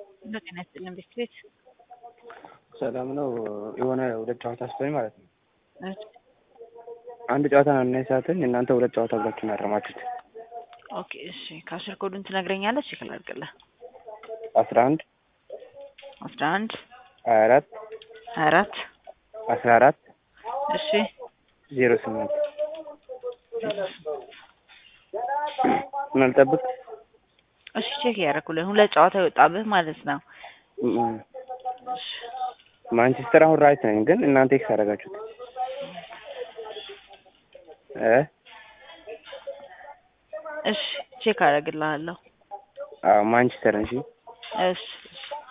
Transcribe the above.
በጤና ይስጥልን ቤት ቤት ሰላም ነው። የሆነ ሁለት ጨዋታ ስቶኝ ማለት ነው። እሺ አንድ ጨዋታ ነው እና የሳትን እናንተ ሁለት ጨዋታ ብላችሁ ነው ያረማችሁት። ኦኬ እሺ ከአስር ኮዱን ትነግረኛለች ይከላልቅልህ አስራ አንድ አስራ አንድ ሀያ አራት ሀያ አራት አስራ አራት እሺ ዜሮ ስምንት ምናልጠብቅ እሺ ቼክ እያደረኩልን ሁለት ጨዋታ የወጣብህ ማለት ነው። እሺ ማንቸስተር አሁን ራይት ነኝ፣ ግን እናንተ ኤክስ አደረጋችሁት እ እሺ ቼክ አደርግልሃለሁ። አዎ ማንቸስተር እንጂ እሺ እሺ